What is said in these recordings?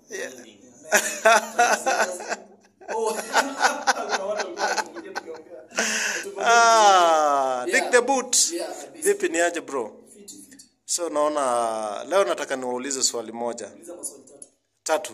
Oh, kuna watu walikuwa wanakuja tukiongea. Ah, Yeah. Dick the boot. Yeah, kabisa. Vipi ni aje bro? Fiti, fiti. So naona leo nataka niwaulize swali moja. Uliza maswali tatu. Tatu.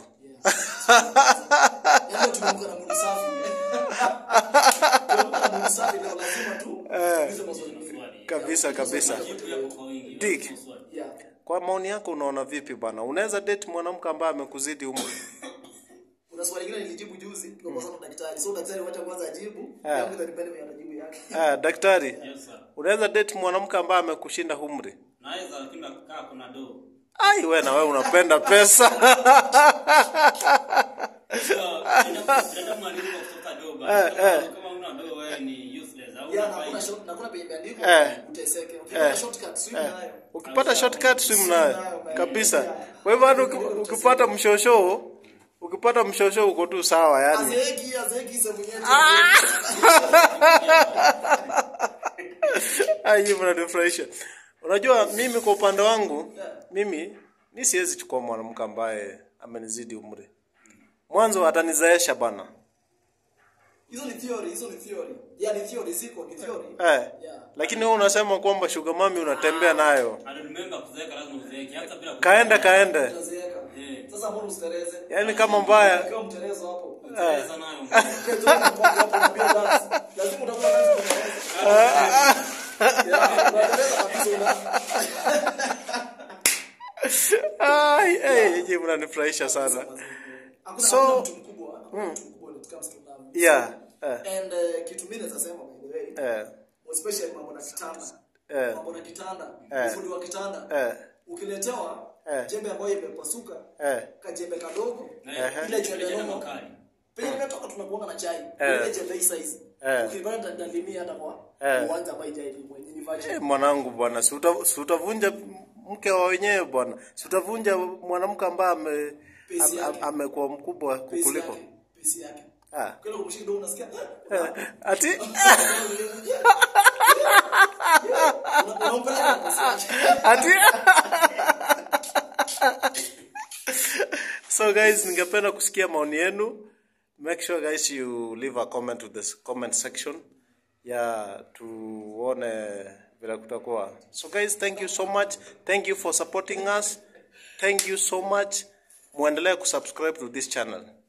Yaani tumeamka na mwili safi. Tumeamka na mwili safi leo lazima tu tuulize maswali mawili. Kabisa kabisa. Dick, Yeah. kwa maoni yako unaona vipi bana? Unaweza date mwanamke ambaye amekuzidi umri? Kuna swali lingine nilijibu juzi tukakosana na daktari. So daktari wacha kwanza ajibu. Ah. Yangu itanipenda mimi atajibu yake. Ah, daktari, Yes, sir. unaweza date mwanamke ambaye amekushinda umri? Naweza lakini kaa kuna do. Ai, wewe na wewe unapenda pesa. Ndio mwaniko kutoka do bana. Kama una do wewe ni useless. Au Yeah, na unafai. kuna short na kuna penye imeandikwa Eh. uteseke. Ukipata shortcut swim nayo. Ukipata shortcut swim nayo kabisa. Kwa hivyo hata uki- ukipata mshosho, ukipata mshosho uko tu sawa yani. Azeki, azeki sehemu yetu. Ai, hiyo mnanifurahisha. Unajua mimi kwa upande wangu, mimi mi siwezi chukua mwanamke ambaye amenizidi umri. Mwanzo atanizaesha bana. Hizo ni theory, hizo ni theory. Yeah, ni theory ziko, ni theory. Eh. Yeah. Lakini wewe unasema kwamba sugar mami unatembea nayo. And remember kuzeeka lazima uzeeke hata bila Kaenda kaende. Utazeeka. Eh. Sasa mbona usitereze? Yaani kama mbaya. Ukiwa mterezo hapo. kuzeeka nayo. Kesho unakuwa hapo unapiga dance. Lazima utakuwa dance kutereza. Yeah, unatereza kabisa una. Ai, eh, je, mnanifurahisha sana. Hakuna So- hakuna mtu mkubwa, hakuna mtu mkubwa when it comes to love. Yeah. Eh. And uh, kitu mimi naweza sema by the way, Eh. especially mambo na kitanda. Eh. Mambo na kitanda, Eh. ufundi wa kitanda. Eh. Ukiletewa Eh. jembe ambayo imepasuka, Eh. kajembe kadogo, Eh, ile jembe jembe nomo. makali. Penye nimetoka tunakuanga na chai. Eh. Ile jembe hii size. Eh. Ukipata ndalimia hata kwa Eh. uwanja ambayo ijai mwenye ni virgin. Eh, mwanangu bwana, si uta- si utavunja mke wa wenyewe bwana. Si utavunja mwanamke ambaye ame Pesi am- yake. am- amekuwa mkubwa Pesi kukuliko. yake, pesi yake. Ah. Kile kumshika ndio unasikia. Eh, Ati Unampeleka kwa pesi yake. ati So guys, ningependa kusikia maoni yenu. Make sure guys you leave a comment with the comment section. Ya tuone vile kutakuwa. So guys, thank you so much. Thank you for supporting us. Thank you so much. Muendelee kusubscribe to this channel.